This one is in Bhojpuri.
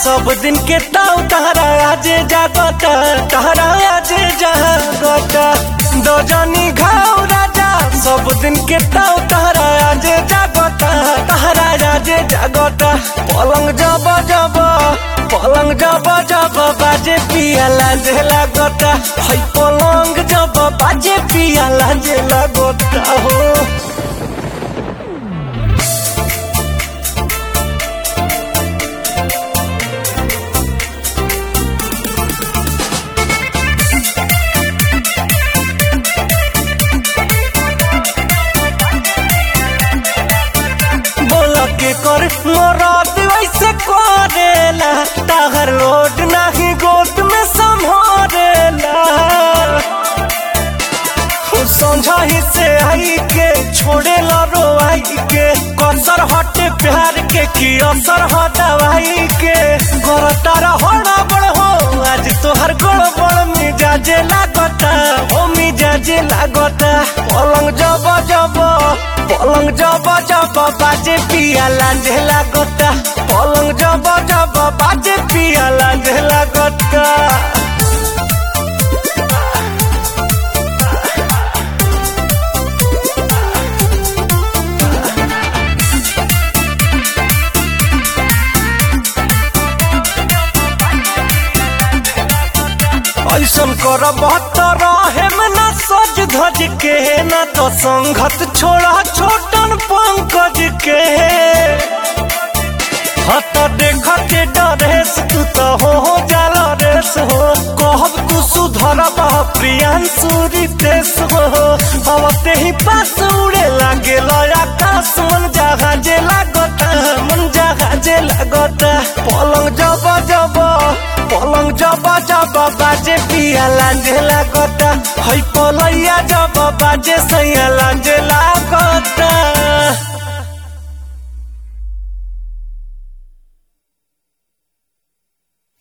सब दिन के ताऊ तहरा आजे जागता तहरा आजे जागता दो जानी घाव राजा सब दिन के ताऊ तहरा आजे जागता तहरा आजे जागता पलंग जब जब पलंग जब जब बाजे पिया लाजे लागता है पलंग जब बाजे पिया लाजे लागता हो बोल के कर मोरात वैसे करेला ताहर लोड नाही गोट में संभारेला समझाही से आई के छोड़े लो आई के कसर हटे प्यार के की असर हो दवाई के घर तारा होना बड़ हो आज तोहर गड़ बड़ मिजाजे लागता ओ मिजाजे लागता पलंग जब जब पलंग जब जब बाजे पिया लांझे लागता पलंग जब जब बाजे पिया लांझे लागता ऐसन कर बहत्तर में ना सज धज के ना तो संगत छोड़ा छोटन पंकज के हत देख के डरेस तू तो हो हो जाला रेस हो कहब तू सुधर प्रियांशु रितेश हो अब ते ही पास उड़े लागे आकाश मन जहाजे लागता मन जहाजे लागता पलंग जब जब पलंग जब जब बाजे पिया लांझे लागता है पलैया जब बाजे सैया लांझे लागता